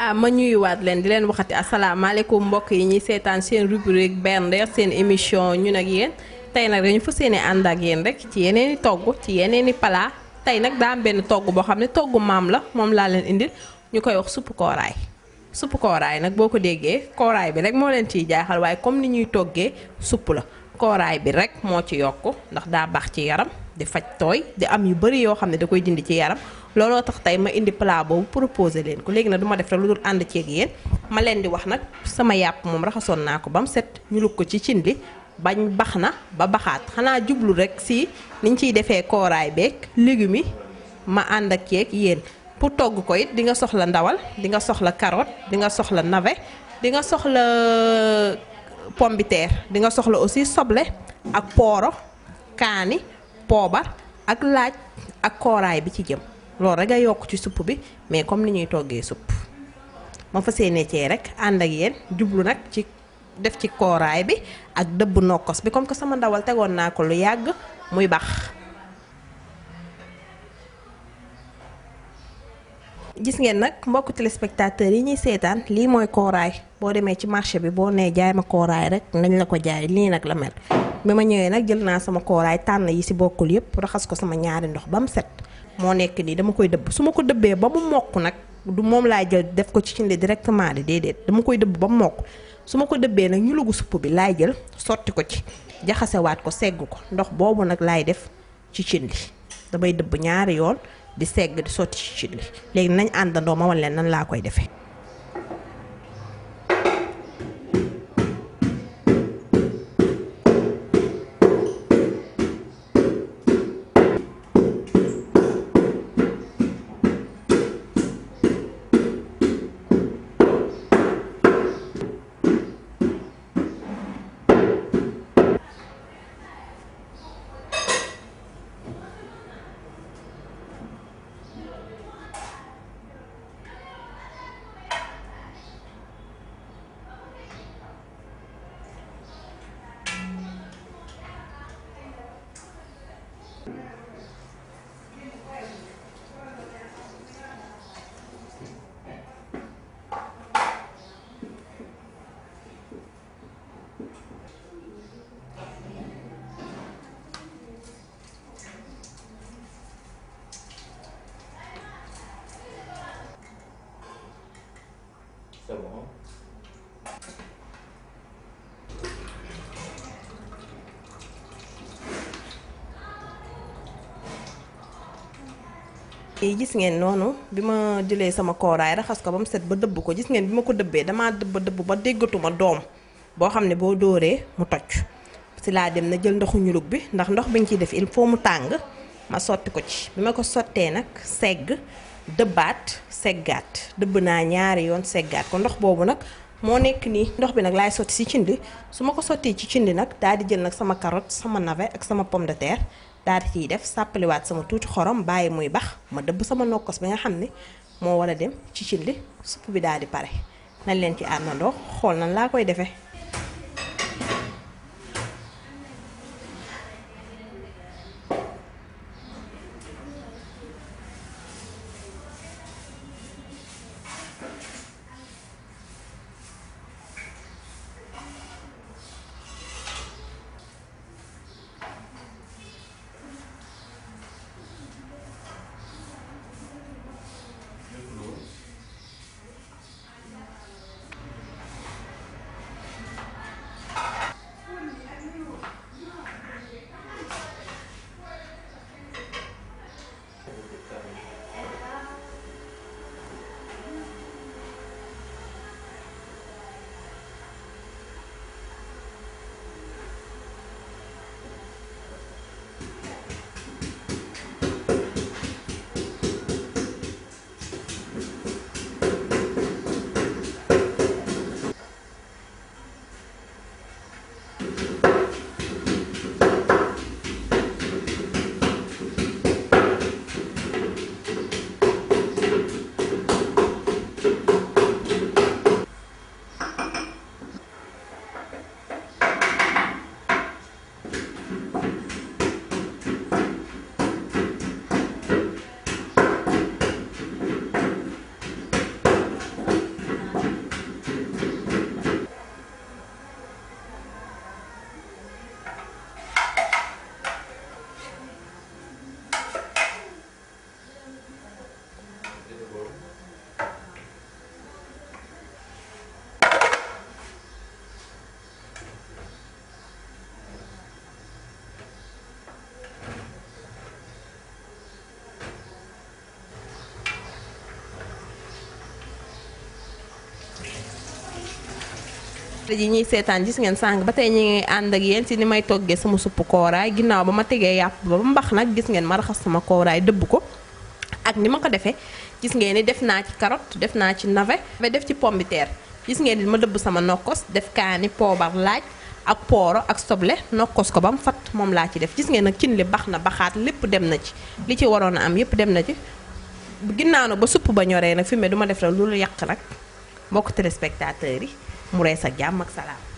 ah ma ñuyuwaat leen di leen waxati asalaamaaleykum mbokk yi ñuy seetaan seen rubrique bernde seen émission ñun ak yéen tey nag dañu fas yéene ànd ak yéen rek ci yeneen i togg ci yeneen i palaa tey nag daa am benn togg boo xam ne togg maam la moom laa leen indil ñu koy wax suppu kooraay suppu kooraay nag boo ko déggee kooraay bi rek moo leen ciy jaaxal waaye comme ni ñuy toggee supp la kooraay bi rek moo ci yokk ndax daa baax ci yaram di faj tooy di am yu bari yoo xam ne da koy dindi ci yaram looloo tax tey ma indi plat boobu proposé leen ko léegi nag du ma def rek lu dul ànd ceeg yéen ma leen di wax nag sama yàpp moom raxasoon naa ko ba mu set ñu lug ko ci cin li bañ bax na ba baxaat xanaa jublu rek si niñ ciy defee kooraay beeg légumes yi ma ànd ak ceeg yéen pour togg ko it di nga soxla ndawal di nga soxla carotte di nga soxla navet di nga soxla pomme de terre di nga soxla aussi soble ak pooro kaani poobar ak laaj ak kooraay bi ci jëm loolu rek a yokk ci supp bi mais comme ni ñuy toggee supp ma fas yéene cee rek ànd ak yéen jublu nag ci def ci kooraay bi ak dëbb nokkos bi comme que sama ndawal tegoon naa ko lu yàgg muy bax gis ngeen nag mbokk téléspectateurs yi ñuy seetaan lii mooy kooraay boo demee ci marché bi boo nee jaay ma kooraay rek nañ la ko jaay lii nag la mel bi ma ñëwee nag jël naa sama kooraay tànn yi ci bokkul yépp raxas ko sama ñaari ndox ba mu set moo nekk nii dama koy dëbb su ma ko dëbbee ba mu mokk nag du moom laay jël def ko ci cindi directement di déedéet dama koy dëbb ba mu mokk su ma ko dëbbee nag ñu lugu supp bi laay jël sotti ko ci jaxasewaat ko segg ko ndox boobu nag laay def ci cin li damay dëbb ñaari yoon di segg di sotti ci cin li léegi nañ àndandoo ma wan leen nan laa koy defee C'est bon. yi gis ngeen noonu bi ma jëlee sama kooraay raxas ko ba mu set ba dëbb ko gis ngeen bi ma ko dëbbee damaa dëbb dëbb ba déggatuma doom boo xam ne boo dóoree mu toj si laa dem na jël ndoxu ñulug bi ndax ndox bi ñu ciy def il faut mu tàng ma sotti ko ci bi ma ko sottee nag segg dëbbaat seggaat dëbb naa ñaari yoon seggaat ko ndox boobu nag moo nekk nii ndox bi nag laay sotti si cindi su ma ko sottee ci cindi nag daal di jël nag sama carotte sama navet ak sama pomme de terre daal di ciy def sàppaliwaat sama tuuti xorom bàyyi muy bax ma dëbb sama nokkos bi nga xam ne moo war a dem ci cindi supp bi daal di pare nañ leen ci àndandoo xool nan laa koy defee ji ñuy seetaan gis ngeen sànq ba tey ñu ngi ànd ak yéen si ni may toggee sama suppu kooraay ginnaaw ba ma tegee yàpp ba ba mbax nag gis ngeen ma raxas sama kooraay dëbb ko ak ni ma ko defee gis ngeen ni def naa ci carotte def naa ci navet ba def ci pomme de terre gis ngeen ni ma dëbb sama nokkos def kaani poobar laaj ak pooro ak soble nokkos ko ba mu fat moom laa ci def gis ngeen nag cin li bax na baxaat lépp dem na ci li ci waroon a am yépp dem na ci ginnaaw nag ba supp ba ñoree nag fi mu ne du ma def la loolu yàq nag mbokk téléspectateurs yi mu rees ak jàmm ak salaam